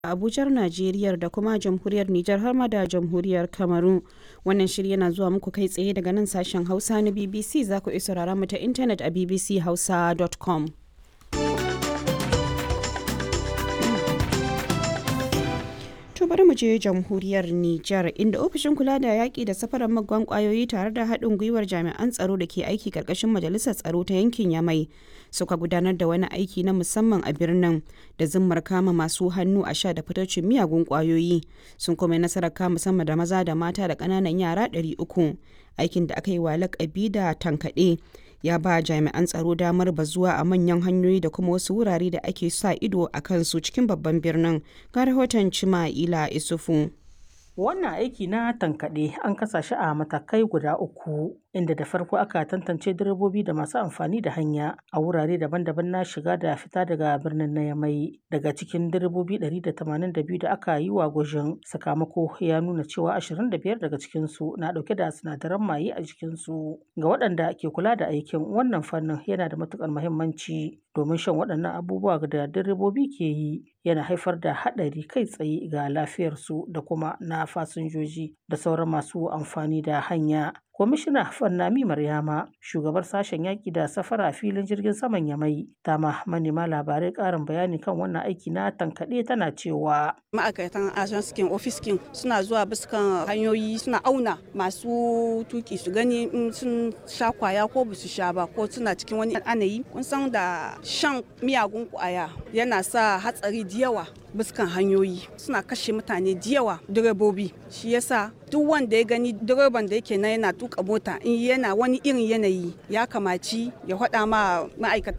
Abujar Najeriya da kuma jamhuriyar Nijar har ma da jamhuriyar Kamaru. Wannan shiri yana zuwa muku kai tsaye daga nan sashen Hausa na BBC za ku iya saurara mu ta intanet a bbchausa.com. To bari mu je jamhuriyar Nijar inda ofishin kula da yaƙi da safarar magwan ƙwayoyi tare da haɗin gwiwar jami'an tsaro da ke aiki ƙarƙashin majalisar tsaro ta yankin Yamai suka gudanar da wani aiki na musamman a birnin da zimmar kama masu hannu a sha da fitocin miyagun ƙwayoyi sun kuma nasarar kama sama da maza da mata da ƙananan yara 300 aikin da aka yi wa lakabi da tankaɗe ya ba jami'an tsaro damar bazuwa a manyan hanyoyi da kuma wasu wurare da ake sa ido a kansu cikin babban birnin ga rahoton cima'ila isufu Wannan aiki na tankaɗe an kasa shi a matakai guda uku, inda da farko aka tantance direbobi da masu amfani da hanya a wurare daban-daban na shiga da fita daga birnin na Yamai. Daga cikin direbobi 182 da aka yi wa gwajin sakamako ya nuna cewa 25 daga cikinsu na ɗauke da sinadaran maye a jikinsu. Ga waɗanda ke kula da aikin wannan fannin yana da matuƙar muhimmanci domin shan waɗannan abubuwa da direbobi ke yi yana haifar da haɗari kai tsaye ga lafiyarsu da kuma na fasinjoji da sauran masu amfani da hanya. Kwamishina Fannami Maryama, shugabar sashen yaƙi da safara a filin jirgin saman Yamai, ta ma manema labarai ƙarin bayani kan wannan aiki na tankaɗe tana cewa. Ma'aikatan ajanskin ofiskin suna zuwa biskan hanyoyi suna auna masu tuki su gani in sun sha kwaya ko ba su sha ba ko suna cikin wani anayi. Kun san da shan miyagun kwaya yana sa hatsari da yawa biskan hanyoyi suna kashe mutane da yawa direbobi shi yasa duk wanda ya gani direban da yake na yana tuka mota in yana wani irin yanayi ya kamaci ya faɗa ma ma'aikatan